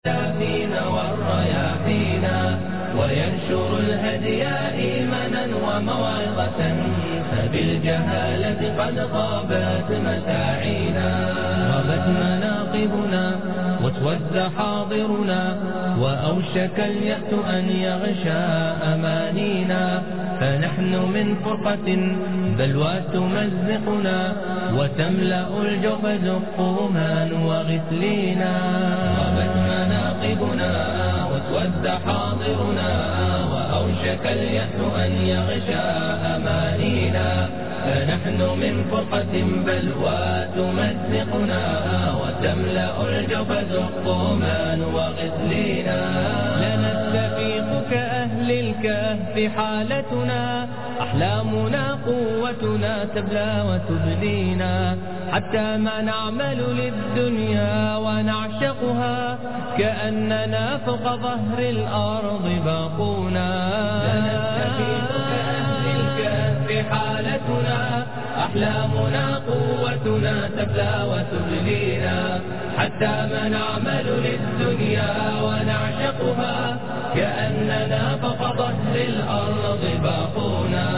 فينا والرياحينا وينشر الهدي إيمانا وموعظة فبالجهالة قد غابت مساعينا غابت مناقبنا واسود حاضرنا وأوشك اليأس أن يغشى أمانينا فنحن من فرقة بلوى تمزقنا وتملأ الجبد الطومان وغسلينا غابت مناقبنا واسود حاضرنا وأوشك اليأس أن يغشى أمانينا فنحن من فرقة بلوى تمزقنا وتملأ الجبد الطومان وغسلينا لنستفيق كأهل الكهف حالتنا أحلامنا قوتنا تبلى وتبدينا حتى ما نعمل للدنيا ونعشقها كأننا فوق ظهر الأرض باقونا لنستفيق كأهل الكهف حالتنا أحلامنا قوتنا تبلى وتبلينا حتى ما نعمل للدنيا ونعشقها كأننا فوق ظهر الأرض باقونا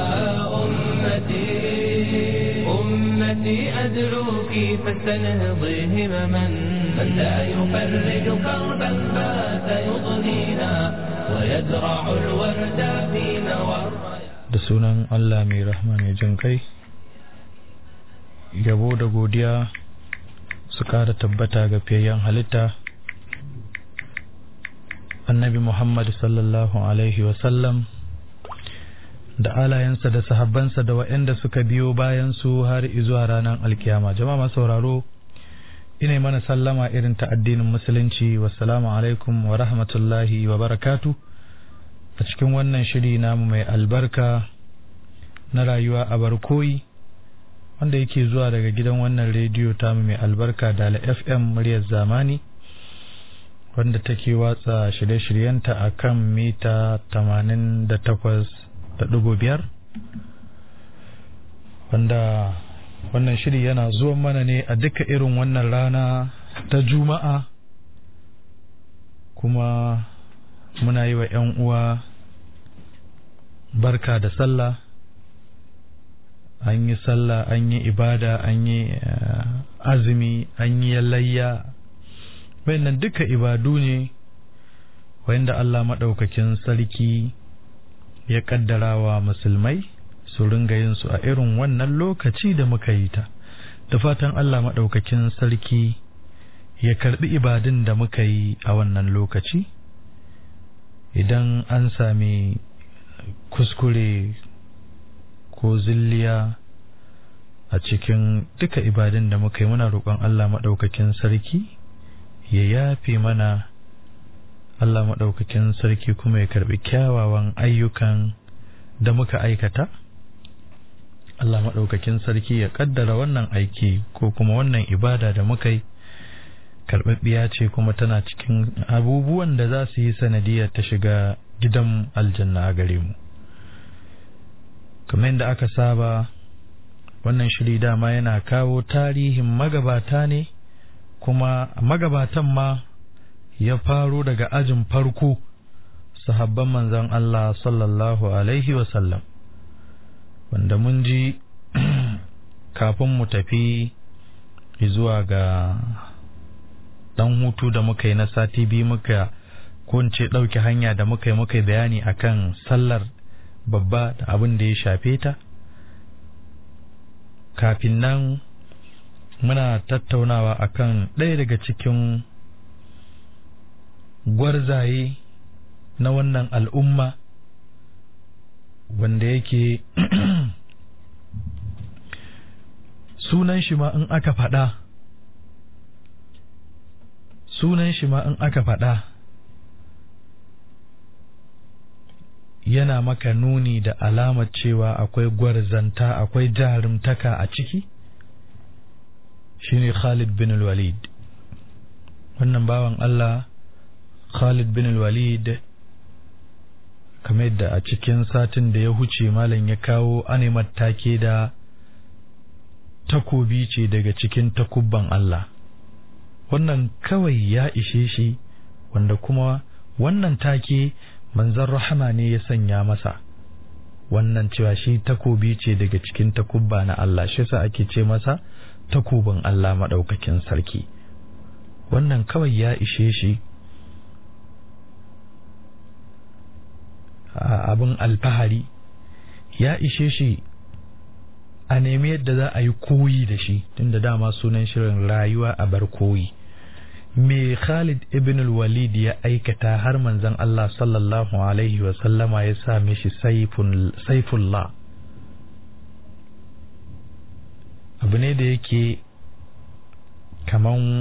أمتي أمتي أدعوك فاستنهضي همما من لا يفرج كربا فات يضنينا ويزرع الورد فينا والرياح da sunan Allah mai rahma mai jin kai yabo da godiya su ƙara tabbata ga fiyayyen halitta annabi Muhammad sallallahu alaihi wasallam da alayensa da sahabbansa da waɗanda suka biyo bayan su har izuwa ranar alkiyama jama'a sauraro ina mana sallama irin ta addinin musulunci wassalamu alaikum wa rahmatullahi wa barakatu a cikin wannan shiri namu mai albarka na rayuwa a barkoyi wanda yake zuwa daga gidan wannan rediyo tamu mai albarka da fm muryar zamani wanda take watsa shirye-shiryenta a kan mita 88.5 wanda wannan shiri yana zuwa mana ne a duka irin wannan rana ta juma'a kuma muna yi wa 'yan uwa barka da sallah an yi sallah an yi ibada an yi azumi an yi layya wayannan duka ibadu ne wayanda Allah maɗaukakin sarki ya ƙaddara wa musulmai su ringa yin su a irin wannan lokaci da muka yi ta da fatan Allah maɗaukakin sarki ya karɓi ibadun da muka yi a wannan lokaci idan an sami kuskure ko zilliya a cikin duka ibadun da muka yi muna roƙon Allah maɗaukakin sarki ya yafe mana Allah maɗaukakin sarki kuma ya karɓi kyawawan ayyukan da muka aikata Allah maɗaukakin sarki ya ƙaddara wannan aiki ko kuma wannan ibada da muka yi karɓaɓɓiya ce kuma tana cikin abubuwan da za su yi sanadiyar ta shiga gidan aljanna a gare mu kamar yadda aka saba wannan shiri dama yana kawo tarihin magabata ne kuma magabatan ma ya faro daga ajin farko sahabban manzon Allah sallallahu alaihi wasallam wanda mun ji kafin mu tafi zuwa ga dan hutu da muka yi na sati biyu muka kunce ɗauke hanya da muka yi muka yi bayani akan sallar babba da abin da ya shafe ta kafin nan muna tattaunawa akan ɗaya daga cikin gwarzaye na wannan al'umma wanda yake sunan shi ma in aka faɗa sunan shi ma in aka faɗa yana maka nuni da alamar cewa akwai gwarzanta akwai jarumtaka a ciki shine Khalid bin walid wannan bawan Allah Khalid bin walid kamar yadda a cikin satin da ya huce malam ya kawo animar take da takobi ce daga cikin takubban Allah wannan kawai ya ishe shi wanda kuma wannan take manzon rahama ne ya sanya masa wannan cewa shi takobi ce daga cikin takubba na Allah shi yasa ake ce masa takobin Allah maɗaukakin sarki wannan kawai ya ishe shi abin alfahari ya ishe shi a nemi yadda za a yi koyi da shi tunda dama sunan shirin rayuwa a bar koyi me Khalid ibn al-Walid ya aikata har manzon Allah sallallahu alaihi wa sallama ya sa mishi saifullah abu ne da yake kaman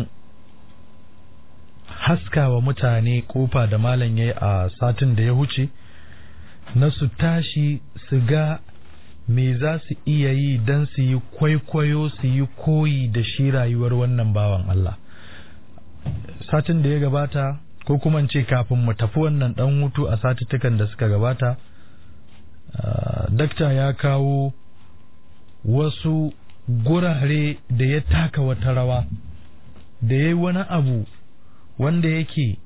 haskawa mutane kofa da malam yayi a satin da ya huce na su tashi su ga me za su iya yi don su yi kwaikwayo su yi koyi da shi rayuwar wannan bawan Allah satin da ya gabata ko kuma ce kafin mu tafi wannan dan hutu a satuttukan da suka gabata dakta ya kawo wasu gurare da ya taka wata rawa da ya yi wani abu wanda yake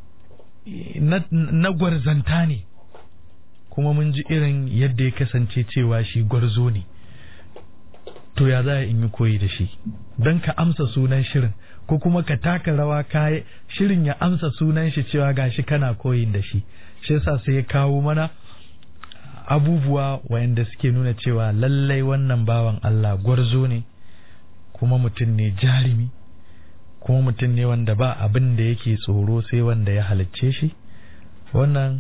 na gwarzanta ne kuma mun ji irin yadda ya kasance cewa shi gwarzo ne to ya za in yi koyi da shi don ka amsa sunan shirin ko kuma ka taka rawa kayi shirin ya amsa sunan shi cewa gashi kana koyin da shi shi yasa sai ya kawo mana abubuwa wayanda suke nuna cewa lallai wannan bawan Allah gwarzo ne kuma mutum ne jarimi kuma mutum ne wanda ba abin da yake tsoro sai wanda ya halicce shi wannan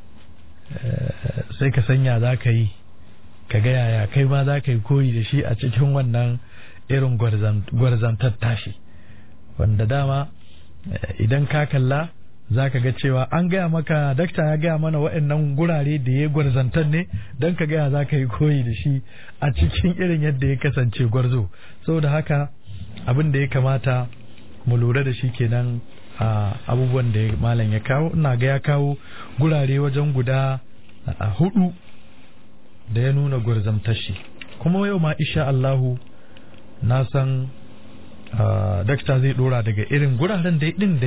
sai ka sanya za ka yi ka ga yaya kai ma za ka yi koyi da shi a cikin wannan irin gwarzantar tashi wanda dama idan ka kalla za ka ga cewa an gaya maka dakta ya gaya mana waɗannan gurare da ya gwarzantar ne don ka gaya za ka yi koyi da shi a cikin irin yadda ya kasance gwarzo saboda haka abin da ya kamata mu lura da shi kenan a abubuwan da malam ya kawo ina ga ya kawo gurare wajen guda hudu da ya nuna gwarzantar shi kuma yau ma isha Allahu na san dakta zai dora daga irin guraren da din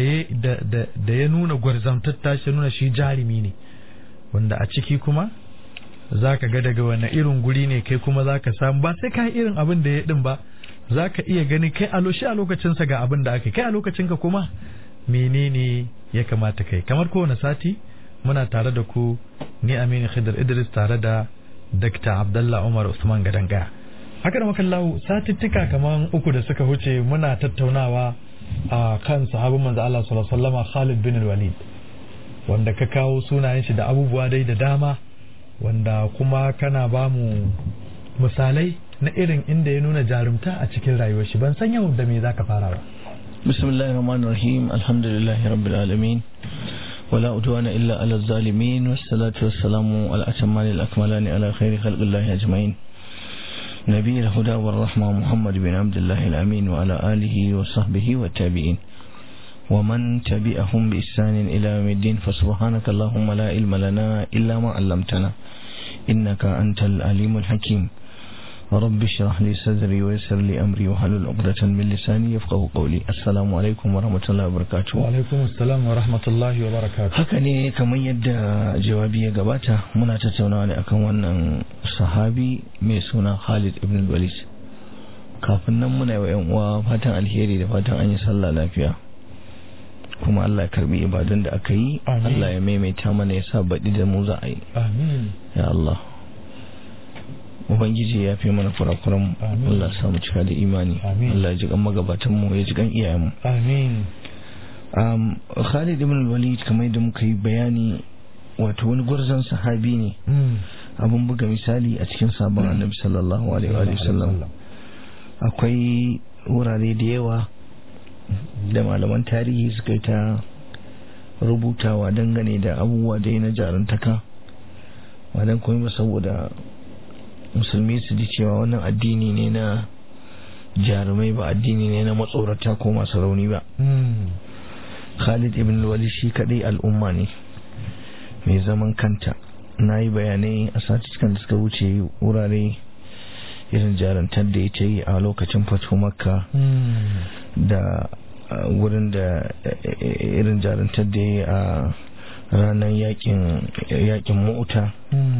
da ya nuna gwarzantar tashi nuna shi jarumi ne wanda a ciki kuma za ka ga daga wani irin guri ne kai kuma za ka samu ba sai ka yi irin abin da ya din ba za ka iya gani kai a a lokacinsa ga abin da aka kai a lokacinka kuma menene ya kamata kai kamar kowane sati muna tare da ku ni Aminu Khidr Idris tare da Dr. Abdullah Umar Usman Gadanga haka da makallahu satittika kamar uku da suka huce muna tattaunawa a kan sahabin manzo Allah sallallahu alaihi wasallam Khalid bin Walid wanda ka kawo sunayen shi da abubuwa dai da dama wanda kuma kana ba mu misalai na irin inda ya nuna jarumta a cikin rayuwar shi ban san yau da me zaka fara ba bismillahir rahmanir rahim alhamdulillahi rabbil alamin ولا عدوان إلا على الظالمين والصلاة والسلام على الأتمان الأكملان على خير خلق الله أجمعين نبي الهدى والرحمة محمد بن عبد الله الأمين وعلى آله وصحبه والتابعين ومن تبعهم بإحسان إلى يوم الدين فسبحانك اللهم لا علم لنا إلا ما علمتنا إنك أنت العليم الحكيم رب اشرح لي صدري ويسر لي امري واحلل عقدة من لساني يفقهوا قولي السلام عليكم ورحمة الله وبركاته وعليكم السلام ورحمة الله وبركاته haka ne kamar yadda jawabi ya gabata muna tattaunawa ne akan wannan sahabi mai suna Khalid ibn Walid kafin nan muna yi wa yan uwa fatan alheri da fatan an yi sallah lafiya kuma Allah ya karbi ibadun da aka yi Allah ya maimaita mana ya sa baɗi da mu za a yi amin ya Allah ubangiji ya fi mana kurakuran Allah samu cika da imani Allah ya ji kan magabatan mu ya ji kan iyayen mu amin um, Khalid ibn Walid kamar yadda muka yi bayani wato wani gwarzon sahabi ne abun buga misali a cikin sabon annabi sallallahu alaihi wa sallam akwai wurare da yawa da malaman tarihi suka yi ta rubutawa dangane da abubuwa da na jarantaka wadan kuma saboda musulmi su ji cewa wannan addini ne na jarumai ba addini ne na matsorata ko masu rauni ba khalid ibn walid shi kadai al'umma ne mai zaman kanta na yi bayanai a satikan da suka wuce wurare irin jarantar da ya ce a lokacin fatu makka da wurin da irin jaruntar da ya yi a ranar yakin mu'uta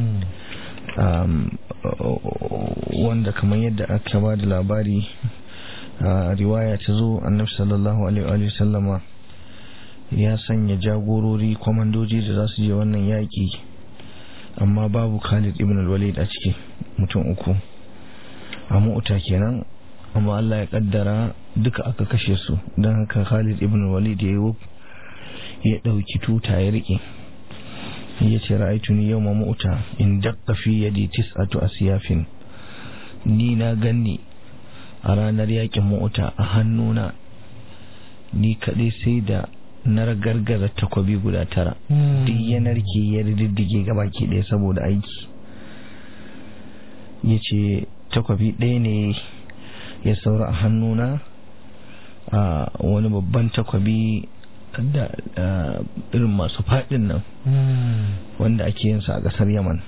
wanda kamar yadda aka ba da labari riwaya ta zo annabi sallallahu alaihi sallama ya sanya jagorori kwamandoji da za su je wannan yaƙi amma babu khalid ibn al-walid a ciki mutum uku a mu'uta kenan amma Allah ya kaddara duka aka kashe su don haka khalid ibn al-walid ya yi ya ɗauki tuta ya riƙe ya ce ra'aituni yau ma mu'uta in dakka fi yadi tis'atu asiyafin ni na ganni a ranar yakin mu'uta a hannuna ni kaɗai sai da na gargaza takwabi guda tara duk ya narke ya diddige gaba ke ɗaya saboda aiki ya ce takwabi ɗaya ne ya saura a hannuna a wani babban takwabi da irin masu faɗin nan wanda ake yinsa a ƙasar yaman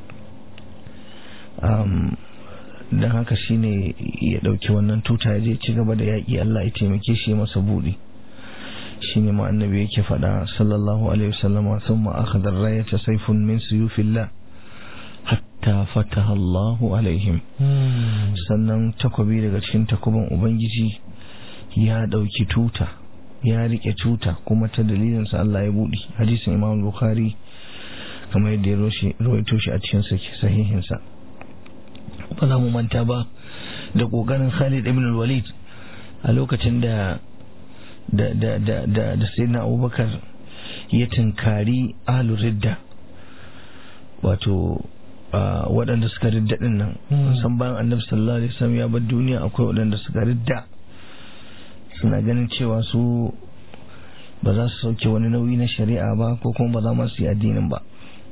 don haka shine ya ɗauki wannan tuta ya je ci gaba da yaƙi Allah ya taimake shi masa buɗi shine ma annabi yake faɗa sallallahu alaihi wasallama thumma akhadha ar-rayata sayfun min suyufillah hatta fataha Allahu alaihim sannan takobi daga cikin takuban ubangiji ya ɗauki tuta ya rike tuta kuma ta dalilin sa Allah ya buɗe hadisin Imam Bukhari kamar yadda ya rawaito shi a cikin sahihin sa ba za mu manta ba da kokarin Khalid ibn al-Walid a lokacin da da da da da da sayyidina Abubakar ya tunkari ahlur ridda wato waɗanda suka ridda din nan san bayan annabi sallallahu alaihi wasallam ya bar duniya akwai waɗanda suka ridda suna ganin cewa su ba za su sauke wani nauyi na shari'a ba ko kuma ba za ma su yi addinin ba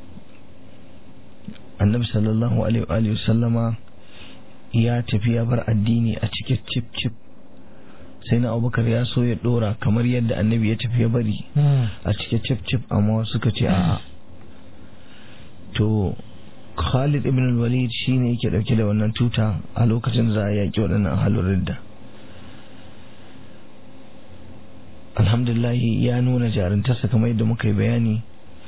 annabi sallallahu alaihi wasallama ya tafi ya bar addini a cike cip cip sai na abubakar ya so ya dora kamar yadda annabi ya tafi ya bari a cike cip cip amma suka ce a'a to khalid ibn walid shine yake dauke da wannan tuta a lokacin da za a yaki waɗannan halin ridda alhamdulillahi ya nuna jarintarsa kamar yadda muka yi bayani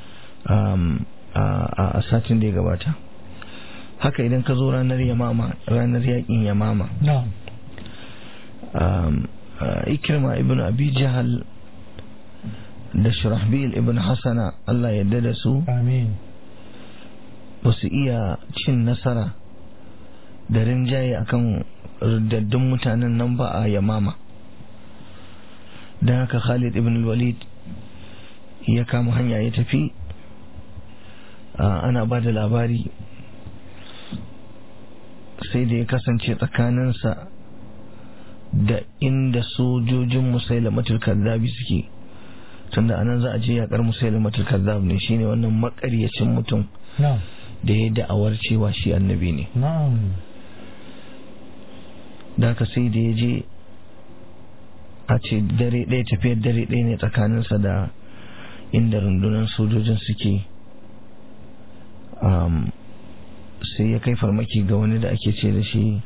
a satin da ya gabata haka idan ka zo ranar yamama ranar yakin yamama ikirma ibn abi jahal da shirahbil ibn hasana Allah yadda da su ba su iya cin nasara da rinjaye akan daddun mutanen nan ba a yamama don haka khalid ibn walid ya kama hanya ya tafi ana ba da labari sai da ya kasance tsakaninsa da inda sojojin musailamatul kaddabi suke tunda anan za a je yakar musailamatul kazzab ne shine wannan makaryacin mutum da ya da'awar cewa shi annabi ne da haka sai da ya je a ce dare ɗaya tafiyar dare ɗaya ne tsakaninsa da inda rundunar sojojin suke sai ya kai farmaki ga wani da ake ce da shi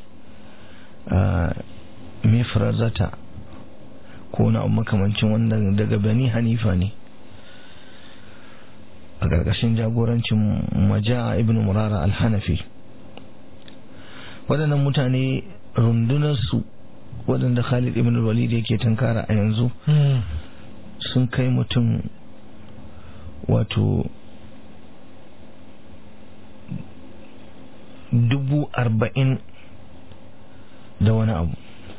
mifrazata ko na makamancin wanda daga bani hanifa ne a ƙarƙashin jagorancin maja ibn murara alhanafi waɗannan mutane rundunarsu waɗanda khalid ibn walid yake tunkara a yanzu sun kai mutum wato dubu arba'in da wani abu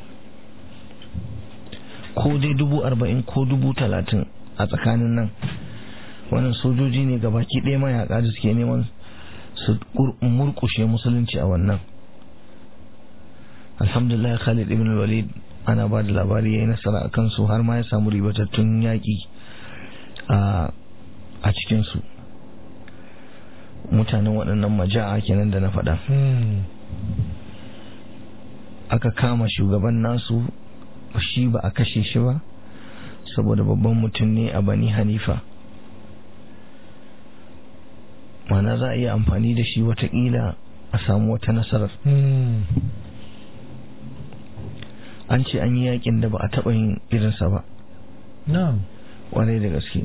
ko dai dubu arba'in ko dubu talatin a tsakanin nan wannan sojoji ne ga baki ɗaya mayaka da suke neman su murkushe musulunci a wannan alhamdulillah khalid ibn walid ana ba da labari ya yi nasara a kansu har ma ya samu ribatattun yaƙi a cikinsu mutanen waɗannan maja'a kenan da na faɗa aka kama shugaban nasu shi ba a kashe shi ba saboda babban mutum ne a bani hanifa mana za a iya amfani da shi watakila a samu wata nasarar an ce an yi yakin da ba a taɓa yin irinsa ba na'am kwarai da gaske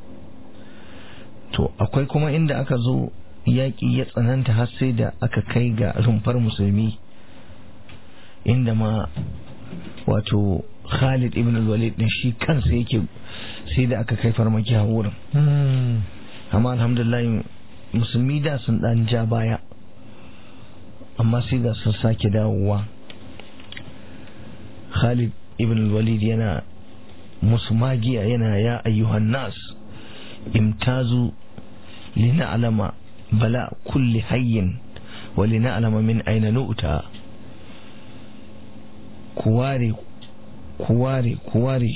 to akwai kuma inda aka zo yaƙi ya tsananta har sai da aka kai ga rumfar musulmi inda ma wato Khalid ibn al-Walid din shi kansa yake sai da aka kai farmaki a wurin Mm. amma alhamdulillah musulmi da sun dan ja baya amma sai ga sun sake dawowa Khalid ibn al-Walid yana musu magiya yana ya ayyuhan nas imtazu lina'lama bala kulli hayyin wa lina'lama min aina nu'ta ku ware ku ware ku ware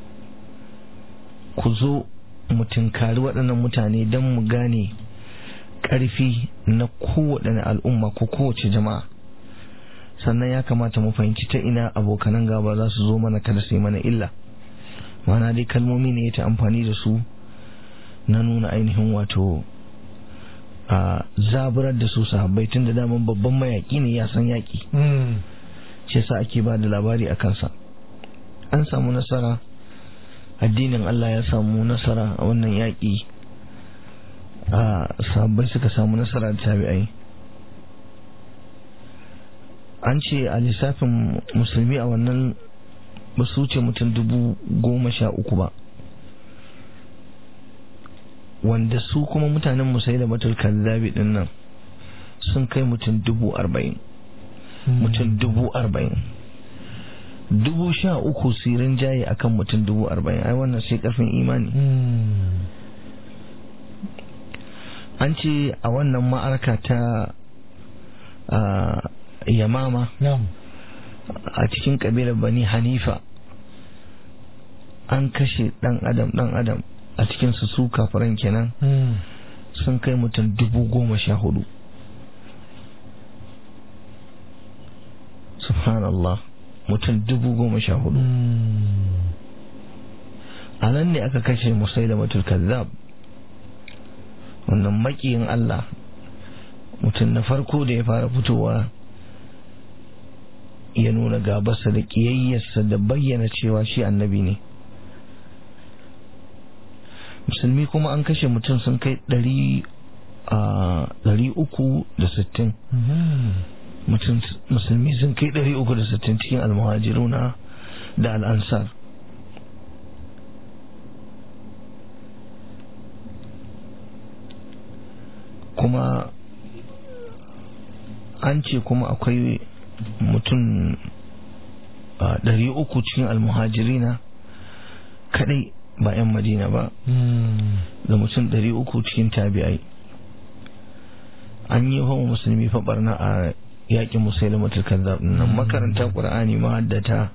ku zo mu tunkari waɗannan mutane don mu gane ƙarfi na kowaɗanne al'umma ko kowace jama'a sannan ya kamata mu fahimci ta ina abokanan gaba za su zo mana kada su yi mana illa mana dai kalmomi ne ta amfani da su na nuna ainihin wato a zaburar da su sahabbai tun da daman babban mayaƙi ne ya san yaƙi Mm. shi yasa ake ba da labari a kansa an samu nasara addinin Allah ya samu nasara a wannan yaƙi a sahabbai suka samu nasara da tabi'ai an ce a lissafin musulmi a wannan ba su wuce mutum dubu goma sha uku ba wanda su kuma mutanen musai da matul kazzabi din nan sun kai mutum dubu arba'in mutum dubu arba'in dubu sha uku sirin jaye akan mutum dubu arba'in ai wannan sai karfin imani Mm. an ce a wannan ma'arka ta a, yamama na'am a cikin kabilar bani hanifa an kashe dan adam dan adam a cikin su su kafiran kenan Mm. sun kai mutum dubu goma sha hudu subhanallah mutum dubu goma sha hudu Mm. a nan ne aka kashe musai da matul kazzab wannan makiyin Allah mutum na farko da ya fara fitowa ya nuna gabarsa da ƙiyayyarsa da bayyana cewa shi annabi ne musulmi kuma an kashe mutum sun kai ɗari a ɗari uku da sittin Mhm. mutum musulmi sun kai ɗari uku da sittin cikin almuhajiruna da al'ansar kuma an ce kuma akwai mutum a ɗari uku cikin almuhajirina kadai ba 'yan madina ba Mm. da mutum ɗari uku cikin tabi'ai an yi wa musulmi fa barna a yakin musulmatul kazzab nan makaranta qur'ani mahaddata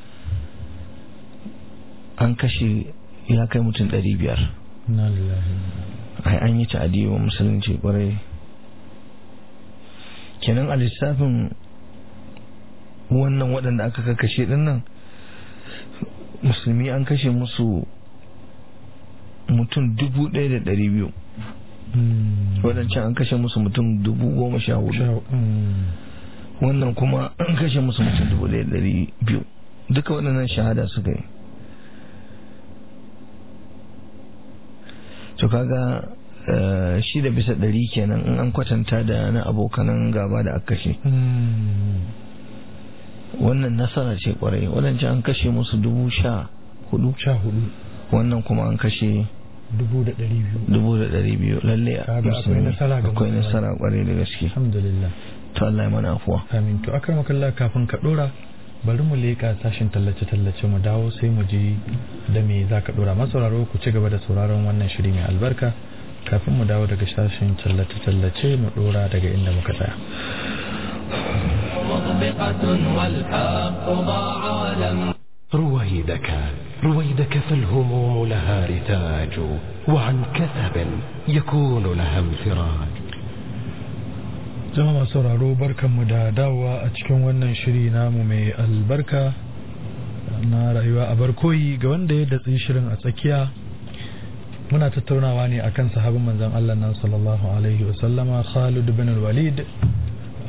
an kashe ya kai mutum ɗari biyar Inna lillahi. ai an yi ta'adi wa musulunci kwarai kenan a lissafin wannan waɗanda aka kakashe ɗin nan musulmi an kashe musu mutum dubu ɗaya da ɗari biyu Mm. waɗancan an kashe musu mutum dubu goma sha hudu Sha- mm. wannan kuma an kashe musu mutum dubu ɗaya da ɗari biyu duka waɗannan shahada suka yi to kaga eh, shi da bisa ɗari kenan in an kwatanta da na abokanan gaba da aka kashe Mm. wannan nasara ce kwarai waɗancan an kashe musu dubu sha hudu Sha hudu. wannan kuma an kashe Dubu da ɗari biyu. dubu da ɗari biyu lalle Kaga akwai musulmi nasara ga akwai musulmai. nasara kwarai da gaske Alhamdulillah. to Allah ya mana afuwa Amin. To akar makalla kafin ka ɗora bari mu leƙa sashin tallace-tallace mu dawo sai mu ji da me za ka ɗora masauraro ku ci gaba da sauraron wannan shiri mai albarka kafin mu dawo daga sashin tallace-tallace mu ɗora daga inda muka tsaya. مطبقة والحق ضاع ولم رويدك رويدك فالهموم لها رتاج وعن كثب يكون لها انفراج Jama'a masu sauraro barkanmu da dawowa a cikin wannan shiri namu mai albarka na rayuwa a barkoyi ga wanda ya datsi shirin a tsakiya muna tattaunawa ne akan sahabin manzon Allah nan sallallahu alaihi wasallama Khalid bin Walid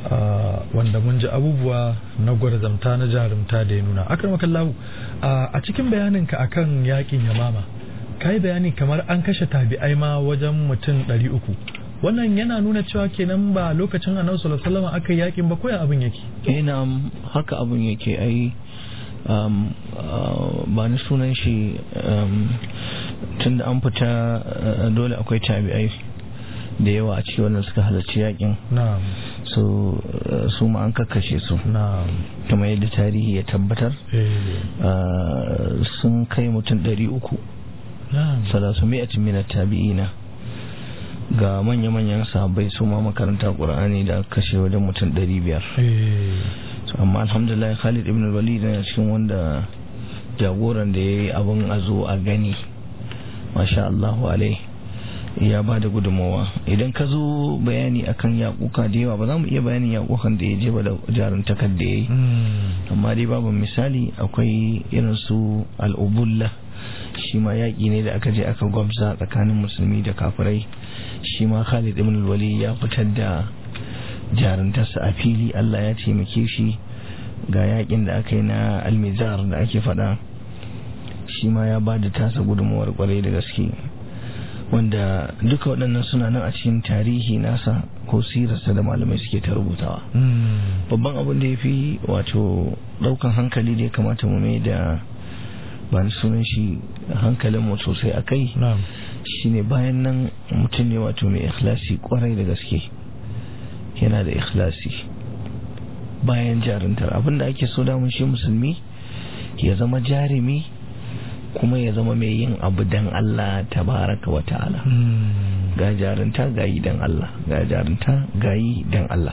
wanda mun ji abubuwa na gwarzamta na jarumta da ya nuna akar makallahu a cikin bayaninka akan yakin yamama ka yi bayani kamar an kashe tabi'ai ma wajen mutum ɗari uku wannan yana nuna cewa kenan ba lokacin annabi sallallahu alaihi wasallam aka yakin ba ko ya abin yake ina haka abin yake ai um, uh, ba ni sunan shi um, tun da an fita uh, dole akwai tabi'ai da yawa a cikin wannan suka halarci yakin na'am so uh, su ma an kakkashe su na'am kamar yadda tarihi ya tabbatar eh uh, sun kai mutum ɗari uku na'am salasu mi'atin min tabi'ina ga manya-manyan sahabbai su ma makaranta ƙur'ani da aka kashe wajen mutum ɗari biyar eh So, amma alhamdulillah khalid ibn walid yana cikin wanda jagoran da ya yi abin a zo a gani masha Allahu alai ya ba da gudunmawa idan ka zo bayani akan yakuka da yawa ba za mu iya bayanin yakukan da ya je ba da jaruntakar da ya yi mm, amma dai babu misali akwai irin su al'ubulla shi ma yaƙi ne da aka je aka gwabza tsakanin musulmi da kafirai shi ma khalid ibn wali ya fitar da jaruntarsa a fili allah ya taimake shi ga yaƙin da aka yi na almizar da ake faɗa shi ma ya ba da tasa gudunmawar kwarai da gaske wanda duka waɗannan suna nan a cikin tarihi nasa ko sirarsa da malamai suke ta rubutawa mm, babban abin da ya fi wato daukan hankali da ya kamata mu mai da ba ni sunan shi hankalin mu sosai a kai na'am shine bayan nan mutum ne wato mai ikhlasi kwarai da gaske yana da ikhlasi bayan jaruntar abin da ake so damun shi musulmi ya zama jarumi kuma ya zama mai yin abu dan Allah tabaraka wa ta'ala mm, ga jarunta ga yi dan Allah ga jarunta ga yi dan Allah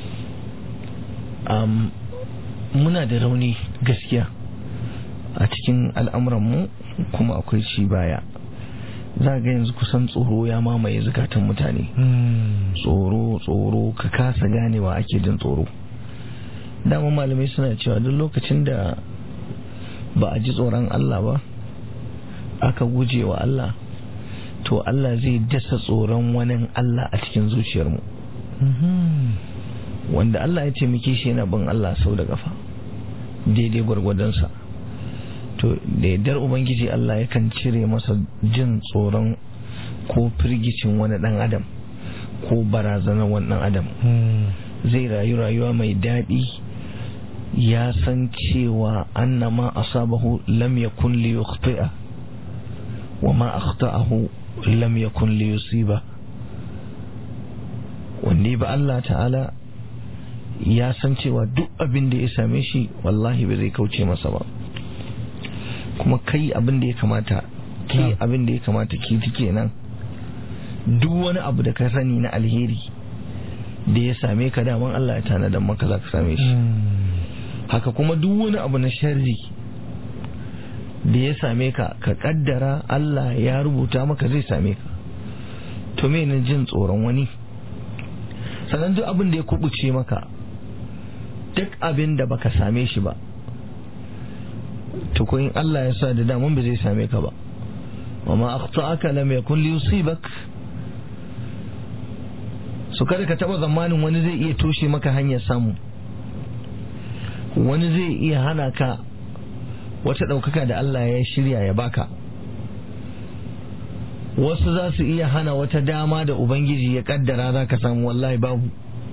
um, muna da rauni gaskiya a cikin al'amuranmu kuma akwai ci baya za ga yanzu kusan tsoro ya mamaye zukatan mutane mm, tsoro tsoro ka kasa ganewa ake jin tsoro dama malamai suna cewa duk lokacin da ba a ji tsoron Allah ba aka guje wa Allah to Allah zai dasa tsoron wani Allah a cikin zuciyarmu mhm, wanda Allah ya taimake shi yana bin Allah sau da kafa daidai gwargwadonsa to da yardar ubangiji Allah yakan cire masa jin tsoron ko firgicin wani dan adam ko barazanar wani dan adam mm, zai rayu rayuwa mai daɗi ya san cewa annama asabahu lam yakun li yukhti'a wa ma akhta'ahu lam yakun li yusiba wanda ba Allah ta'ala ya san cewa duk abin da ya same shi wallahi ba zai kauce masa ba kuma kai abin da ya kamata ke Na'am. abin da ya kamata ki ti kenan duk wani abu da ka sani na alheri da ya same ka daman Allah ya tanadar maka za ka same shi mm, haka kuma duk wani abu na sharri da ya same ka ka kaddara Allah ya rubuta maka zai same ka to me ne jin tsoron wani sannan duk abin da ya kubuce maka duk abin da baka same shi ba to ko in Allah ya sa da daman ba zai same ka ba wa ma akhta'aka lam yakun li yusibak so kada ka taba zamanin wani zai iya toshe maka hanyar samu wani zai iya hana ka wata ɗaukaka da Allah ya shirya ya baka wasu za su iya hana wata dama da Ubangiji ya kaddara za ka samu wallahi babu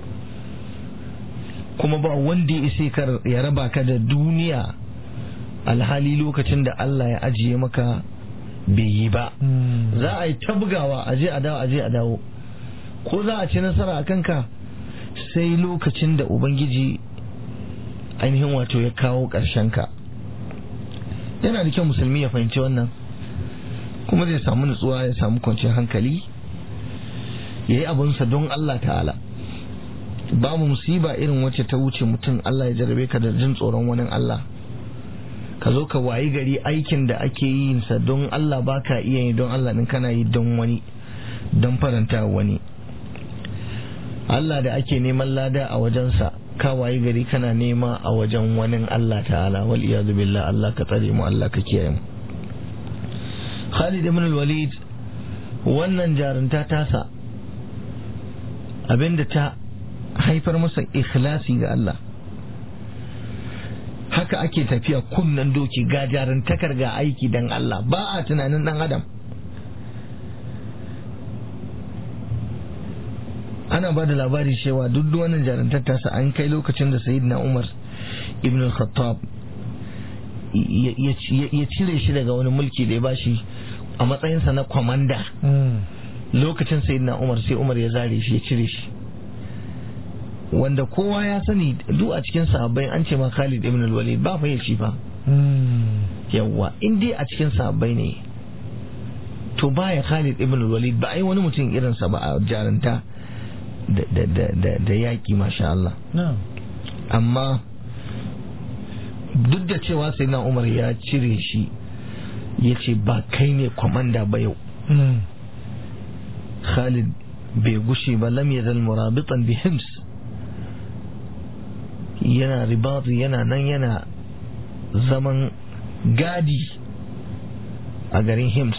kuma ba wanda ya isa kar ya raba ka da duniya alhali lokacin da Allah ya ajiye maka bai yi ba mm, za a yi ta bugawa aje a dawo aje a dawo ko za a ci nasara a kanka sai lokacin da ubangiji ainihin wato ya kawo ƙarshen ka yana da kyau musulmi ya fahimci wannan kuma zai samu nutsuwa ya samu kwanciyar hankali ya yi abinsa don Allah ta'ala babu musiba irin wacce ta wuce mutum Allah ya jarabe ka da jin tsoron wani Allah ka zo ka wayi gari aikin da ake yin sa don Allah baka iya yi don Allah din kana yi don wani don faranta wani Allah da ake neman lada a wajensa ka wayi gari kana nema a wajen wani Allah ta'ala wal iyadu billah Allah ka tsare mu Allah ka kiyaye mu Khalid ibn al-Walid wannan jarunta tasa abinda ta haifar masa ikhlasi ga Allah haka ake tafiya kunnan doki ga jarantakar ga aiki dan Allah ba a tunanin dan adam ana ba da labari cewa duk wannan jarantar tasa an kai lokacin da sayyidina Umar ibn al-Khattab ya cire shi daga wani mulki da ya bashi a matsayinsa na kwamanda lokacin sayyidina Umar sai Umar ya zare shi ya cire shi wanda kowa ya sani duk a cikin sahabbai an ce ma Khalid ibn al-Walid ba fa shi fa yawa in dai a cikin sahabbai ne to baya Khalid ibn al-Walid ba ai wani mutum irinsa ba a jaranta da yaƙi masha Allah amma duk da cewa sai na Umar ya cire shi ya ce ba kai ne kwamanda ba yau Khalid bai gushe ba lam yazal murabitan bi hims yana ribatu yana nan yana zaman gadi a garin hims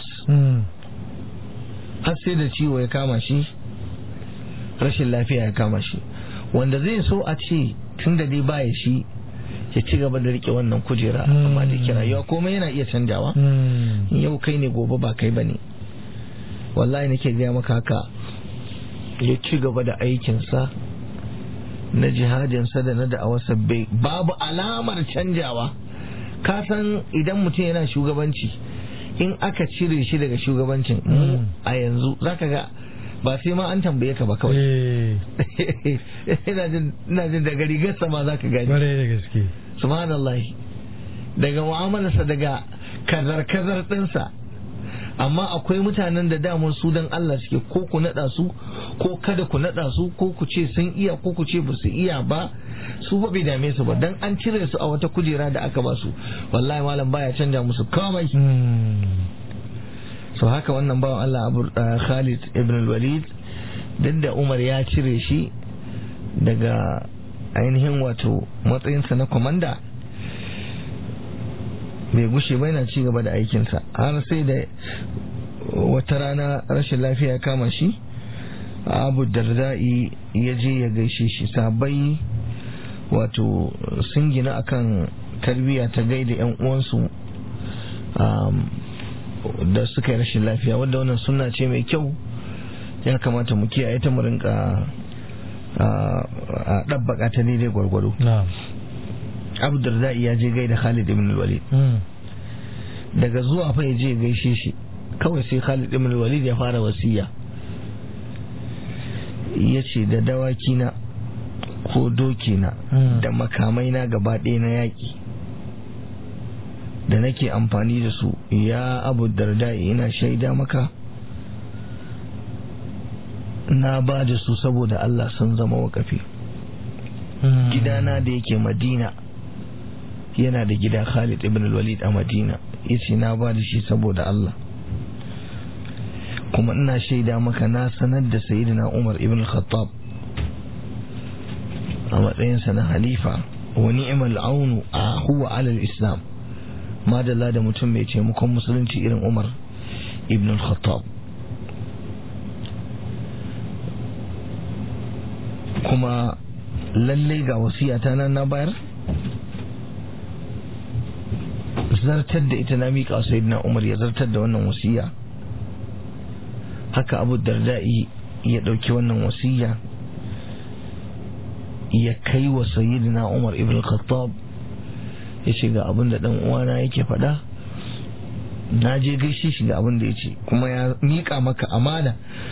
har sai da ciwo ya kama shi rashin lafiya ya kama shi wanda zai so a ce tun da dai baya shi ya ci gaba da rike wannan kujera amma da kira yau komai yana iya canjawa yau kai ne gobe ba kai bane wallahi nake gaya maka haka ya ci gaba da aikinsa na jihadinsa da na da'awarsa bai babu alamar canjawa ka san idan mutum yana shugabanci in aka cire shi daga shugabancin a yanzu zaka ga ba sai ma an tambaye ka ba kawai ina jin daga rigarsa ma za ka gani da gaske subhanallah daga mu'amalarsa daga kazar-kazar ɗinsa amma akwai mutanen da damun su don Allah suke ko ku naɗa su ko kada ku naɗa su ko ku ce sun iya ko ku ce ba su iya ba su ba bai dame su ba dan an cire su a wata kujera da aka ba su wallahi malam baya canja musu komai so haka wannan bawan Allah abu Khalid ibn al-Walid duk da Umar ya cire shi daga ainihin wato matsayinsa na kwamanda bai gushe ba yana ci gaba da aikinsa har sai da wata rana rashin lafiya ya kama shi abu darda'i ya je ya gaishe shi sabai wato sun gina akan tarbiyya ta gaida 'yan uwansu da suka yi rashin lafiya wadda wannan suna ce mai kyau ya kamata mu kiyaye ta mu rinka a ɗabbaka ta daidai gwargwado abu darda ya je gaida khalid ibn walid daga zuwa fa ya je gaishe shi kawai sai khalid ibn walid ya fara wasiya ya ce da dawaki na ko doki na da makamai na gaba ɗaya na yaƙi da nake amfani da su ya abu darda ina shaida maka na ba da su saboda Allah sun zama wakafi gidana da yake madina yana da gida Khalid ibn walid a madina yace na ba da shi saboda Allah kuma ina shaida maka na sanar da sayyidina Umar ibn Khattab a matsayinsa na halifa wa ni'mal aunu a huwa alal islam madalla da mutum mai taimakon musulunci irin umar ibn al-khattab kuma lallai ga wasiyata nan na bayar zartar da ita na miƙa sayyidina umar ya zartar da wannan wasiya haka abu darda'i ya ɗauki wannan wasiya ya kai wa sayyidina umar ibn al-khattab ya ce ga abin da uwana yake faɗa na je gaishe shi ga abin da ya ce kuma ya miƙa maka amana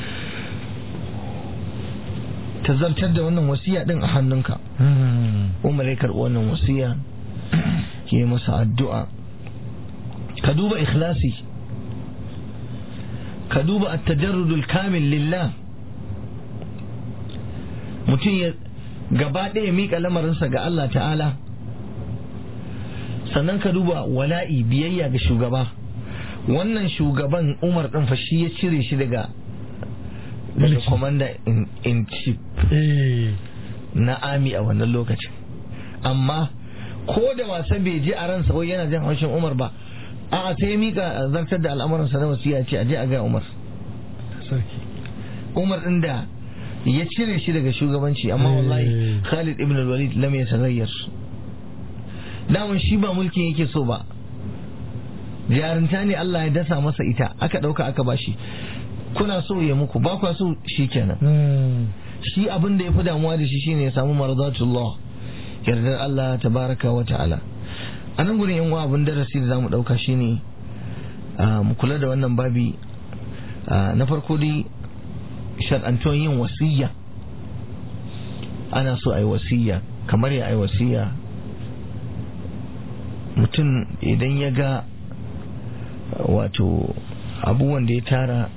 ta zartar da wannan wasiya ɗin a hannunka umar ya karɓi wannan wasiya ya yi masa addu'a ka duba ikhlasi ka duba at-tajarrudul kamil lillah mutum ya gaba ɗaya miƙa lamarinsa ga Allah ta'ala sannan ka duba wala'i biyayya ga shugaba wannan shugaban umar ɗin fa shi ya cire shi daga daga commander in chief na army a wannan lokacin amma ko da wasa bai ji a ransa wai yana jin haushin umar ba a sai ya mika zartar da al'amuransa na wasiya ce a je a ga umar umar ɗin da ya cire shi daga shugabanci amma wallahi Khalid ibn al-Walid lam yataghayyar daman shi ba mulkin yake so ba jarinta ne Allah ya dasa masa ita aka dauka aka bashi kuna so ya muku ba kwa so shikenan shi abin da ya fi damuwa da shi shine ya samu mardatullah yardar Allah tabaraka wa ta'ala a nan gurin yan abin darasi da zamu dauka shine mu kula da wannan babi na farko dai shar'antuwan yin wasiyya ana so a yi wasiyya kamar ya yi wasiyya mutum idan ya ga wato abubuwan da ya tara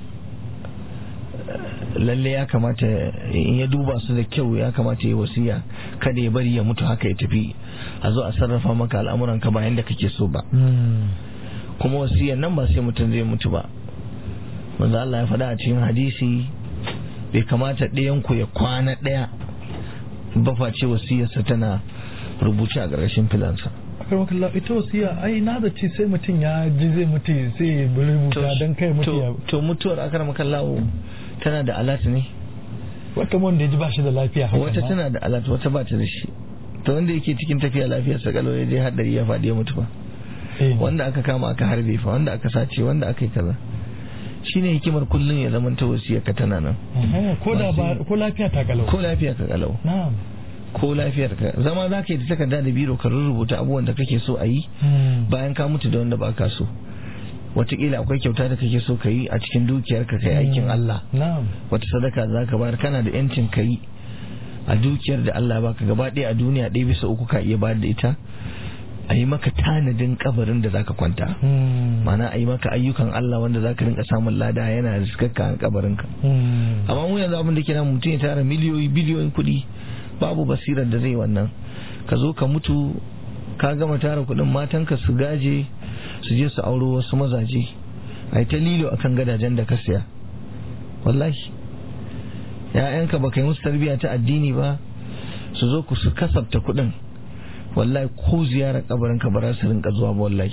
lalle ya kamata in ya duba su da kyau ya kamata ya wasiya kada ya bari ya mutu haka ya tafi a zo a sarrafa maka al'amuran ka bayan da kake so ba kuma wasiyan nan ba sai mutum zai mutu ba wanda Allah ya faɗa a cikin hadisi bai kamata ɗayan ku ya kwana ɗaya ba face wasiyarsa tana rubuce a ƙarƙashin filansa karmakalla ita wasiya ai na da ce sai mutum ya ji zai mutu sai ya rubuta don kai mutu ya to mutuwar akar makallawo tana da alat ne wata wanda ya ji ba shi da lafiya haka wata tana da alat wata ba ta da shi to wanda yake cikin tafiya lafiyar sa kalau ya je hadari ya faɗi ya mutu ba wanda aka kama aka harbe fa wanda aka sace wanda aka yi kaza shine hikimar kullun ya zama ta wasiya ka tana nan ko da ba ko lafiya ta kalau ko lafiya ka kalau na'am ko lafiyar ka zama za ka yi da takarda da biro ka rubuta abubuwan da kake so a yi bayan ka mutu da wanda ba ka so wataƙila akwai kyauta da kake so ka yi a cikin dukiyar ka kai aikin Allah wata sadaka za ka bayar kana da yancin ka yi a dukiyar da Allah baka gaba ɗaya a duniya ɗaya bisa uku ka iya bayar da ita a yi maka tanadin kabarin da zaka kwanta mana a yi maka ayyukan Allah wanda zaka rinka samun lada yana riskakka a kabarin ka amma mu yanzu abin da ke nan mutum ya tara miliyoyi biliyoyin kuɗi babu basirar da zai wannan ka zo ka mutu ka gama tara kuɗin matanka su gaje su je su auro wasu mazaje a ta lilo akan gadajen da ka siya wallahi ya'yanka ba ka yi musu tarbiyya ta addini ba su zo ku su kasafta kuɗin wallahi ko ziyarar kabarinka ba za su rinka zuwa ba wallahi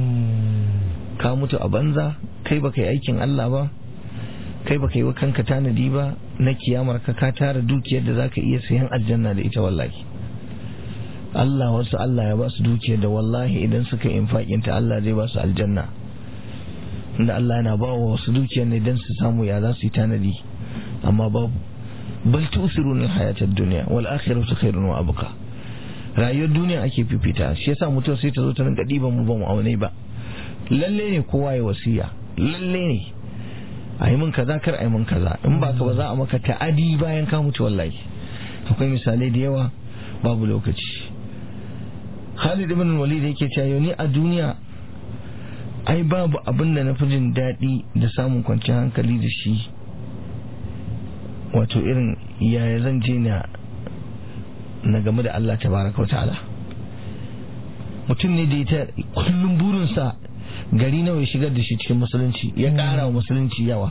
ka mutu a banza kai baka yi aikin Allah ba kai baka yi wa kanka tanadi ba na kiyamar ka ka tara dukiyar da zaka iya sayan aljanna da ita wallahi Allah wasu Allah ya ba su dukiyar da wallahi idan suka infaƙin ta Allah zai ba su aljanna inda Allah yana ba wa wasu dukiyar ne dan su samu ya za su yi tanadi amma babu bal tusiruna hayatad dunya wal akhiratu khairun wa abqa rayuwar duniya ake fifita shi yasa mutum sai ta zo ta rinka diban mu ba mu aune ba lalle ne kowa ya wasiya lalle ne a yi min kaza kar a yi min kaza in ba ka ba za a maka ta'adi bayan ka mutu wallahi akwai misalai da yawa babu lokaci Khalid ibn Walid yake cewa ni a duniya ai babu abin da na fi jin daɗi da samun kwanciyar hankali da shi wato irin yaya zan je na na game da Allah tabaraka wa ta'ala mutum ne da ya kullum burinsa gari nawa ya shigar da shi cikin musulunci ya ƙara wa musulunci yawa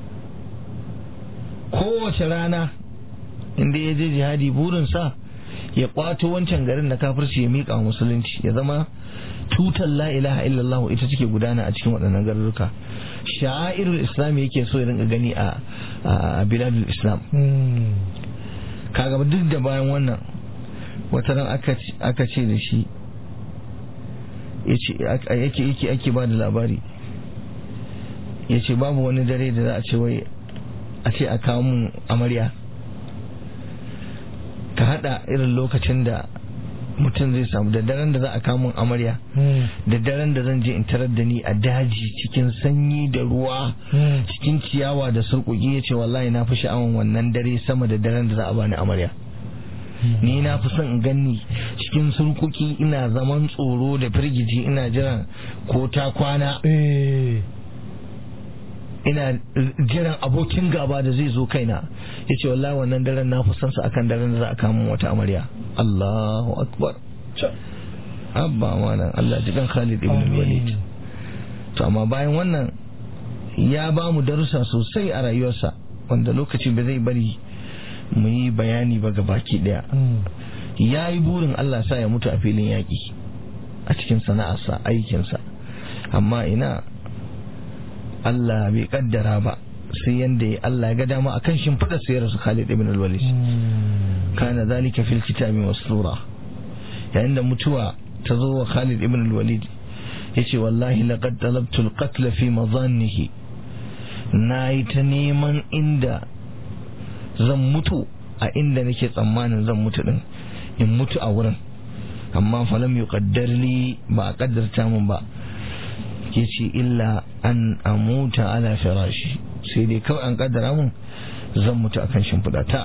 kowace rana inda ya je jihadi burinsa ya kwato wancan garin da kafirci ya miƙa wa musulunci ya zama tutar la ilaha illallah ita take gudana a cikin waɗannan garuruka sha'airul islam yake so ya rinka gani a biladul islam kaga duk da bayan wannan wata ran aka ce da shi yake yake ake ba da labari ya ce babu wani dare da za a ce wai a ce a kawo mun amarya ka hada irin lokacin da mutum zai samu da daren da za a kawo mun amarya da daren da zan je in tarar da ni a daji cikin sanyi da ruwa cikin ciyawa da surkuki ya ce wallahi na fi sha'awan wannan dare sama da daren da za a bani amarya ni na fi son in ganni cikin surkuki ina zaman tsoro da firgici ina jiran ko ta kwana ina jiran abokin gaba da zai zo kaina ya ce wallahi wannan daren na fi son sa akan daren da za a kama wata amarya Allahu akbar abba mana Allah jikan Khalid ibn Walid to amma bayan wannan ya ba mu darussa sosai a rayuwarsa wanda lokaci ba zai bari mu yi bayani ba ga baki daya ya yi burin Allah sa ya mutu a filin yaƙi a cikin sana'arsa aikinsa amma ina Allah bai kaddara ba sai yanda ya Allah ya ga dama akan shimfiɗa sai ya rasu Khalid ibn al-Walid kana zalika fil kitabi mastura yayin da mutuwa ta zo wa Khalid ibn al-Walid yace wallahi laqad talabtu al-qatl fi madhannihi nayi ta neman inda zan mutu a inda nake tsammanin zan mutu din in mutu a wurin amma falam yuqaddar li ba a kaddarta min ba yace illa an amuta ala firashi sai dai kawai an kaddara mun zan mutu akan shimfiɗata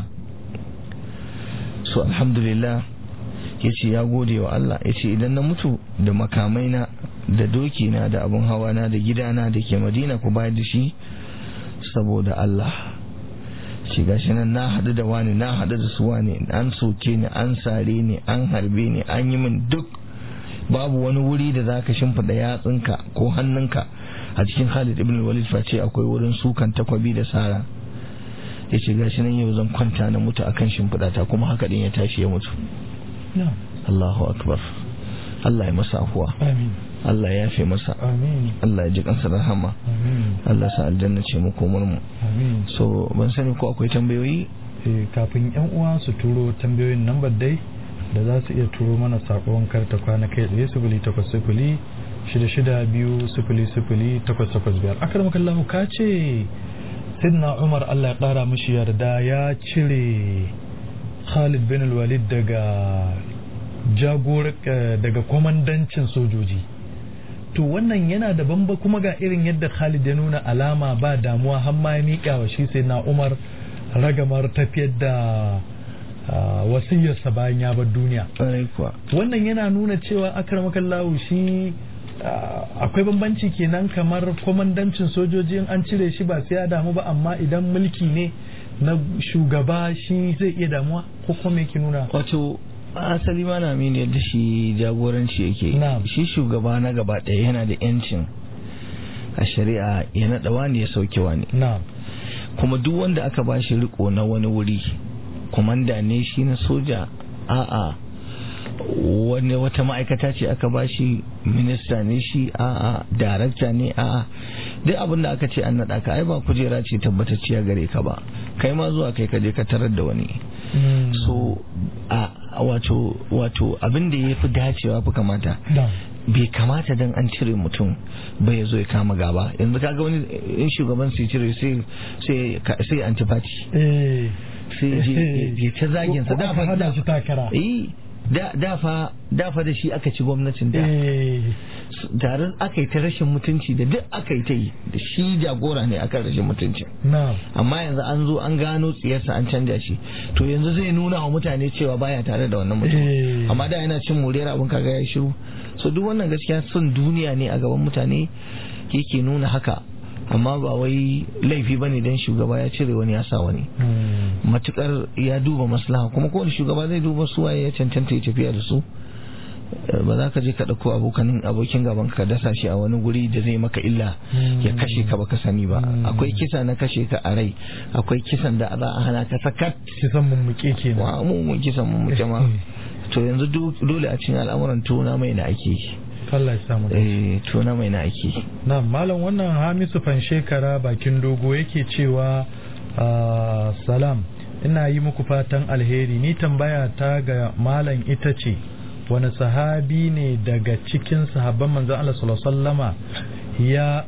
so alhamdulillah ya ce ya gode wa Allah ya ce idan na mutu da makamaina da dokina da abin hawana da gidana da ke madina ku bayar da shi saboda Allah ce gashi nan na haɗu da wani na haɗu da su wani an soke ni an sare ni an harbe ni an yi min duk babu wani wuri da zaka shimfiɗa yatsunka ko hannunka a cikin Khalid ibn Walid face akwai wurin sukan takwabi da sara ya ce gashi nan yau zan kwanta na mutu akan shimfiɗata kuma haka din ya tashi ya mutu Allahu akbar Allah ya masa afuwa amin Allah ya yafe masa amin Allah ya ji kansa da rahama amin Allah sa aljanna ce mu komar mu amin so ban sani ko akwai tambayoyi Eh, kafin yan uwa su turo tambayoyin nambar dai da za su iya turo mana sakon karta kwana kai tsaye sifili takwas sifili shida shida biyu sifili sifili takwas takwas biyar akar makallahu ka ce sidna umar allah ya kara mishi yarda ya cire khalid bin walid daga jagor eh, daga kwamandancin sojoji to wannan yana da bamba kuma ga irin yadda khalid ya nuna alama ba damuwa har ma ya miƙa wa shi sai na umar ragamar tafiyar da ah, wasiyarsa bayan ya bar duniya ƙwarai kuwa wannan yana nuna cewa akramakallahu shi ah, akwai bambanci kenan kamar kwamandancin sojoji in an cire shi ba sai ya damu ba amma idan mulki ne na shugaba shi zai iya damuwa ko kuma yake nuna wato asali ma na mini yadda shi jagoranci yake Na'am. shi shugaba na gaba ɗaya yana da yancin a shari'a ya naɗa wani ya sauke wani na'am kuma duk wanda aka ba shi riko na wani wuri kumanda ne shi na soja a'a wani wata ma'aikata ce aka ba shi minista ne shi a'a darakta ne a'a duk abin da aka ce an naɗa ka ai ba kujera ce tabbatacciya gare ka ba kai ma zuwa kai ka je ka tarar da wani Mm. so a a wato wato abin da ya fi dacewa fi kamata na'am bai kamata dan an cire mutum bai zo ya kama gaba yanzu kaga wani in shugaban sai cire sai sai sai antipati eh sai ya je ya ta zagin sa Ko da aka fa hada shi takara eh da da fa da fa da shi aka ci gwamnatin da eh tare aka yi ta rashin mutunci da duk aka yi ta yi da shi jagora ne akan rashin mutunci na'am amma yanzu an zo an gano tsiyarsa an canja shi to yanzu zai nuna wa mutane cewa baya tare da wannan mutum Eh. amma da yana cin moriyar abin kaga ya shiru so duk wannan gaskiya son duniya ne a gaban mutane yake nuna haka amma ba wai laifi bane dan shugaba ya cire wani ya sa wani Mm. matukar ya duba maslaha kuma kowane shugaba zai duba su waye ya cancanta ya tafiya da su Eh, ba za ka je ka ɗauko abokan abokin gaban ka dasa shi a wani guri da zai maka illa ya kashe ka baka sani ba Mm. akwai kisa na kashe ka a rai akwai kisan da za a hana ka sakat kisan mummuke kenan wa mu mun kisan mu muke ma to yanzu do- dole a cikin al'amuran tona mai na ake yi. Allah ya samu dace. eh tona mai na ake yi. na malam wannan hamisu fanshekara bakin dogo yake cewa ah, salam ina yi muku fatan alheri ni tambaya ta ga malam ita ce wani sahabi ne daga cikin sahabban manzon Allah sallallahu alaihi wasallama ya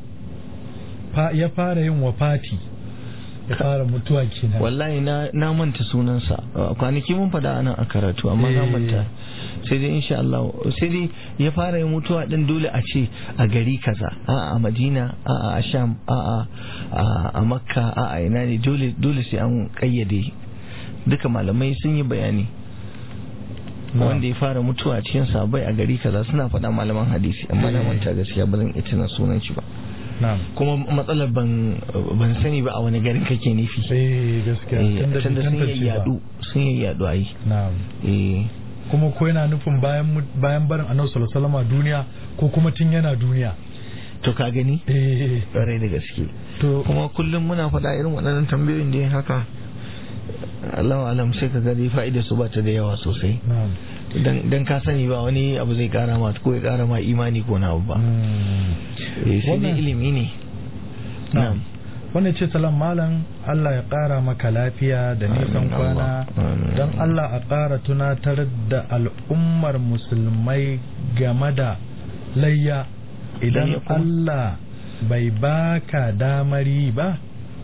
fa- ya fara yin wafati ya fara mutuwa kenan wallahi na na manta sunansa Uh, kwanaki mun fada anan a karatu amma na Eh. manta sai dai insha Allah sai dai ya fara yin mutuwa din dole a ce a gari kaza a a Madina a a Sham a a a- a Makka a a ina ne dole dole sai an kayyade duka malamai sun yi bayani wanda ya fara mutuwa a cikin sabai a gari kaza suna faɗa malaman hadisi amma na manta gaskiya ba zan iya tuna sunan shi ba na'am kuma matsalar ban ban sani ba a wani garin kake nufi eh gaskiya Eh, tunda bai tunda sun tantance yi ba. yadu sun yi yadu ai na'am eh kuma ko yana nufin bayan mu- bayan barin annabi sallallahu alaihi wasallam a duniya ko kuma tun yana duniya to ka gani eh ƙwarai da gaske to kuma kullum muna faɗa irin waɗannan tambayoyin da haka Allah alam sai ka gani fa'ida su ba ta da yawa sosai na'am dan dan ka sani ba wani abu zai kara ma ko ya kara ma imani ko na abu ba Mm. eh sai dai Wannan- ilimi ne na'am wanda ce salam malam Allah ya ƙara maka lafiya da nisan Amin, kwana Allah. Amin. don Allah a ƙara tunatar da al'ummar musulmai game da layya idan Layya kuma? Allah bai baka damari ba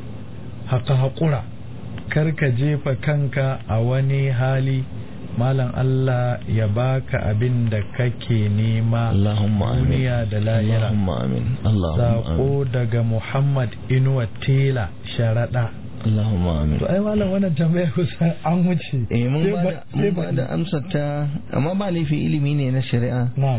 haka haƙura kar ka jefa kanka a wani hali malam Allah ya baka abin da kake nema Allahumma amin duniya da lahira Allahumma amin Allahumma amin Sako daga Muhammad Inuwa Tela Sharaɗa. Allahumma amin To ai malam wannan tambaya kusa an wuce. eh mun Sai ba da ba- sai mun ba- ba da amsar ta amma ba laifi ilimi ne na shari'a Na'am.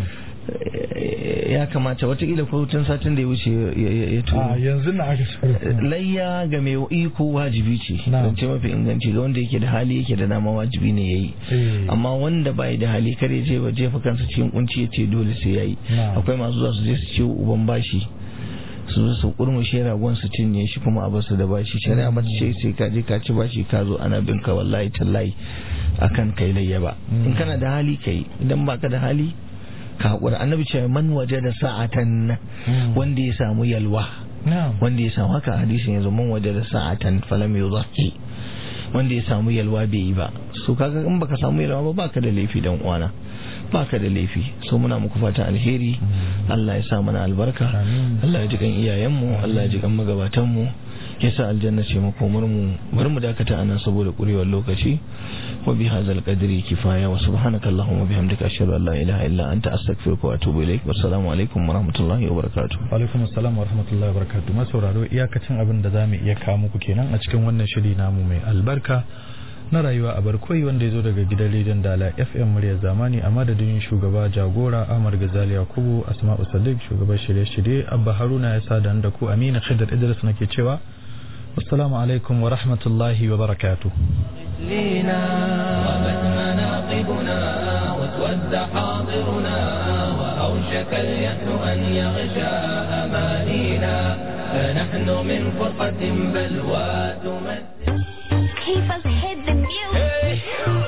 Eh, ya kamata watakila ko tun satin da ya wuce ya- ya ya A turo yanzu na aka shirya. layya ga mai iko wajibi ce Na'am. zance mafi inganci ga wanda yake da hali yake da dama wajibi ne yayi Eh. amma wanda bai da hali kare je ba jefa kansa cikin kunci ya ce dole sai yayi Na'am. akwai masu zuwa su je su ciwo uban bashi su zo su kurmushe ragon su cinye shi kuma a basu da bashi shari'a ba ta ce sai ka je ka ci bashi ka zo ana bin ka wallahi tallahi akan kai layya ba in kana da hali kai idan baka da hali ka hakura annabi ce man waje da sa'atan wanda ya samu yalwa Na'am. wanda ya samu haka hadisin yanzu man waje da sa'atan falam yudhaki wanda ya samu yalwa bai yi ba so kaga in baka samu yalwa ba baka da laifi dan uwana baka da laifi so muna muku fata alheri Allah ya sa mana albarka Amin. Allah ya ji kan iyayenmu Allah ya ji kan magabatan mu ya sa aljanna ce makomar mu bari mu dakata anan saboda kurewar lokaci wa bi hadzal qadri kifaya wa subhanaka allahumma bihamdika ashhadu an la ilaha illa anta astaghfiruka wa atubu ilaik wassalamu alaikum wa rahmatullahi wa barakatuh Alaikum assalam wa rahmatullahi wa barakatuh. Masauraro iyakacin abin da zamu iya kawo muku kenan a cikin wannan shiri namu mai albarka na rayuwa a barkoi wanda ya zo daga gidan rediyon Dala FM muryar zamani a madadin shugaba jagora Ahmad Gazali Yakubu Asma'u Sadiq shugaban shirye-shirye Abba Haruna ya sa da ku Amina Khidir Idris nake cewa Assalamu alaikum wa rahmatullahi wa barakatuh. لينا غابت مناقبنا واسود حاضرنا وأوشك اليأس أن يغشى أمانينا فنحن من فرقة بلوى تمثل Keep us hit the music.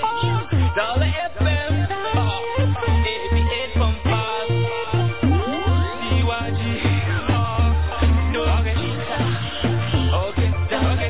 Dollar FM, uh, 88 from 5, CYG, uh, no, okay, okay, okay,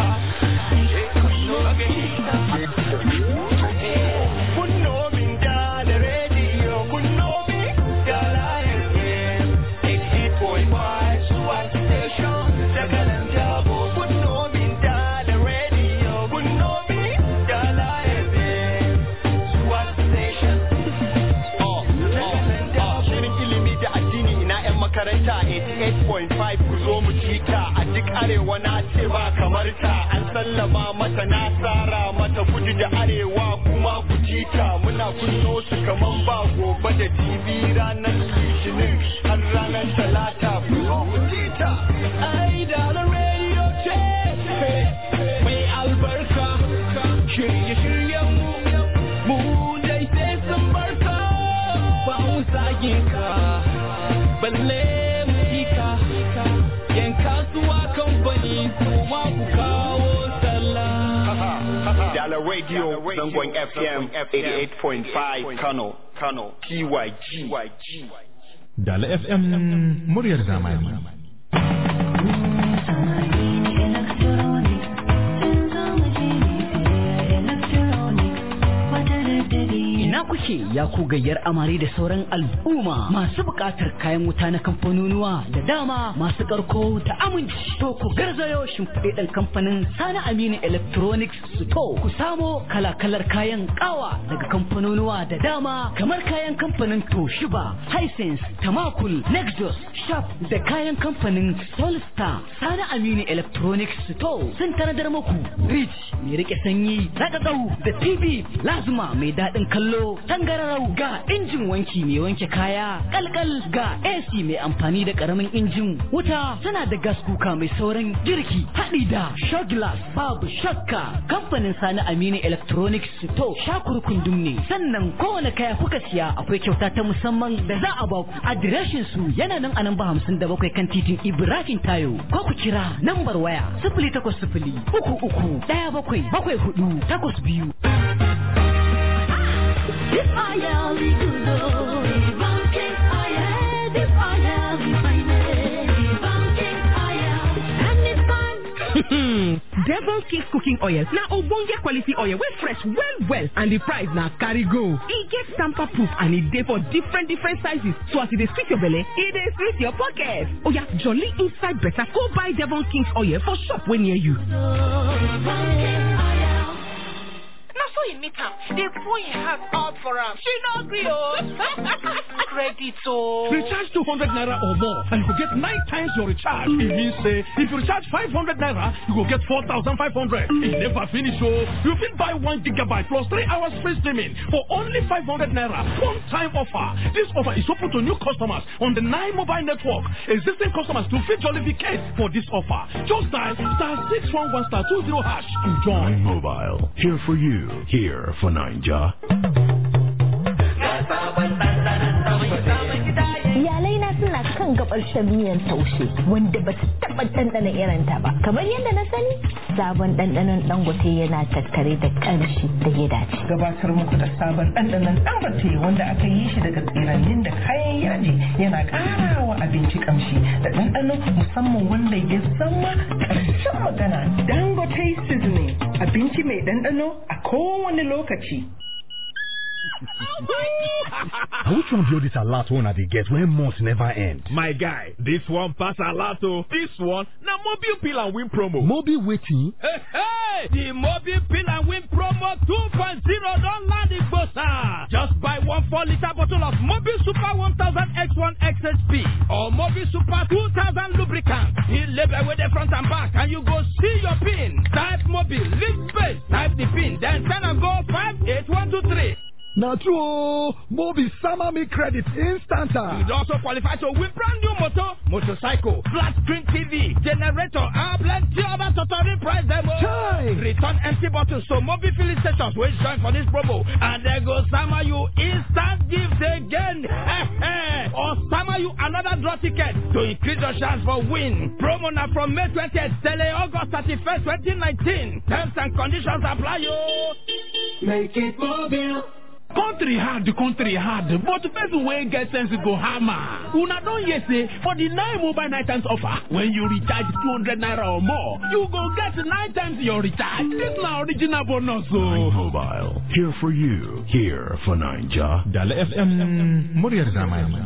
uh, okay. Kun know me da da radio, kun know me da Lion FM, 88.5, Swat Station, Sakalan Jabo. Kun know me da da radio, kun know me da Lion FM, Swat Station. Oh, oh, oh, shirin ilimi da addini ina 'yan makaranta 88.5 ku zo mu cika a duk arewa na ce ba kamar ta an sallama mata na tsara mata kudu da arewa kuma ku cika muna kunno su kaman ba gobe da jibi ranar litinin har ranar talata ku zo mu cika ai da na radio ce mai albarka shirye-shiryen mu mu dai sai sun barka ba mu sake ka balle mu ka yan kasuwa kamfani su ma ku kawo sallah Dollar Radio, Zangon FM 88.5 Kano, Kano, TYG. Dala FM muryar zamani. Ina kuke ya ku gayyar amare da sauran al'umma masu buƙatar kayan wuta na kamfanonuwa da dama masu ƙarko da aminci. To ku garzayo shimfiɗe kamfanin Sani Aminu Electronics Store. Ku samo kala-kalar kayan ƙawa daga kamfanonuwa da dama kamar kayan kamfanin Toshiba, Hisense, Tamakul, Nexus, Sharp da kayan kamfanin Solstar. Sani Aminu Electronics Store sun tanadar muku Rich mai rike sanyi, Rakakau da TV Lazuma mai daɗin kallo, tangararau ga injin wanki mai wanke kaya, kalkal ga AC mai amfani da ƙaramin injin wuta tana da gas kuka mai sauran girki haɗi da Shoglass babu shakka kamfanin Sani Aminu Electronics to shakurkundum ne sannan kowane kaya kuka siya akwai kyauta ta musamman da za a baku adireshin su yana nan a namba hamsin da bakwai kan titin Ibrahim Tayo ko ku kira nambar waya sifili takwas sifili uku uku ɗaya bakwai bakwai hudu takwas biyu. This oil is good, oh, Banking oil, this oil is fine, Banking oil, and it's fine. Mm. Devon King's cooking oil na ogbonge quality oil wey fresh well well and the price na carry go. E get tamper proof and e dey for different different sizes so as e dey sweet your belle, e dey sweet your pocket. Oya jolly inside better go buy Devon King's oil for shop wey near you. na so e meet am dey pour im heart out for am she no gree o credit o. Recharge 200 naira or more and you go get 9 times your recharge. E mean say if you recharge 500 naira, you go get 4,500. E never finish o. You fit buy 1 gigabyte plus 3 hours free streaming for only 500 naira. One time offer. This offer is open to new customers on the 9 mobile network. Existing customers to fit jollificate for this offer. Just dial star 611 star 20 hash to join. Nine Mobile, here for you, here for Ninja. Iyalai na suna kan gabar shan miyan taushe wanda ba su taɓa ɗanɗana irin ta ba. Kamar yadda na sani, sabon ɗanɗanon dangote yana tattare da ƙamshi da ya dace. Gabatar muku da sabon ɗanɗanon dangote wanda aka yi shi daga tsirannin da kayan yaji yana ƙara wa abinci ƙamshi da ɗanɗano musamman wanda ya zama ƙarshen magana. Dangote seasoning abinci mai ɗanɗano a kowane lokaci. Which one be all this alert one I dey get when months never end? My guy, this one pass a lot oh. This one, na mobile pill and win promo. Mobile waiting. Hey, hey! The mobile pill and win promo 2.0 don land in Gbosa. Just buy one 4 liter bottle of mobile super 1000 X1 XHP or mobile super 2000 lubricant. The label with the front and back and you go see your pin. Type mobile, link space, type the pin, then send and go 58123. Na true o, Mobi sama me credit instant. You also qualify to win brand new motor, motorcycle, flat screen TV, generator, and plenty other totally price demo. Chai! Return empty bottles to mobile filling stations wey join for this promo, and they go sama you instant gift again. or sama you another draw ticket to increase your chance for win. Promo na from May 20th till August 31st, 2019. Terms and conditions apply yo. Make it mobile. Country hard, the country hard, but person wey get sense go hammer. Una don hear say for the nine mobile night times offer, when you recharge 200 naira or more, you go get nine times your recharge. This na original bonus o. Nine Mobile, here for you, here for Ninja. Dala FM muryar zamani.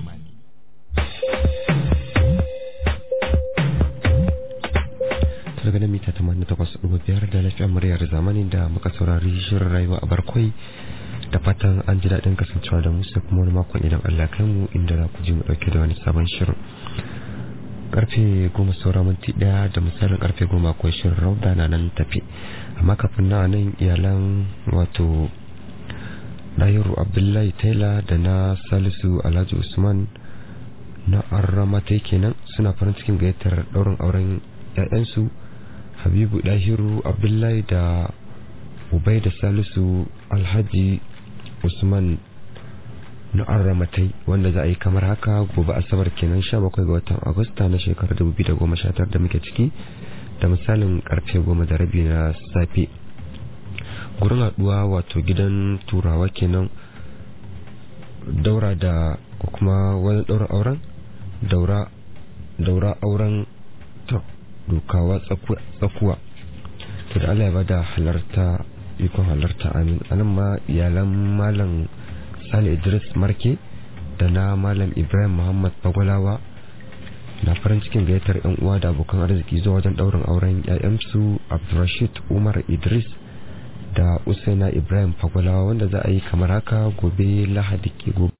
daga nan mita 88.5 da lafiya muryar zamani da muka saurari shirin rayuwa a barkwai da fatan an ji daɗin kasancewa da musu kuma wani makon idan Allah kai mu inda za ku ji mu ɗauke da wani sabon shirin karfe goma saura minti ɗaya da misalin karfe goma akwai shirin rauda na nan tafi amma kafin na nan iyalan wato ɗayiru abdullahi taylor da na salisu alhaji usman na arramatai kenan suna farin cikin gayyatar ɗaurin auren 'ya'yansu habibu ɗahiru abdullahi da ubai da salisu alhaji usman na arramatai wanda za a yi kamar haka gobe asabar kenan 17 ga watan agusta na shekarar 2019 da muke ciki da misalin karfe 10 da rabi na safe gurin haduwa wato gidan turawa kenan daura da kuma wani daura auren daura daura auren to dukawa tsakuwa to da Allah ya bada halarta ikon halarta amin anan ma iyalan malam sale idris marke da na malam ibrahim muhammad bagwalawa na farin cikin gayyatar yan uwa da abokan arziki zuwa wajen daurin auren yayansu abdurrashid umar idris da usaina ibrahim fagwalawa wanda za a yi kamar haka gobe lahadi ke gobe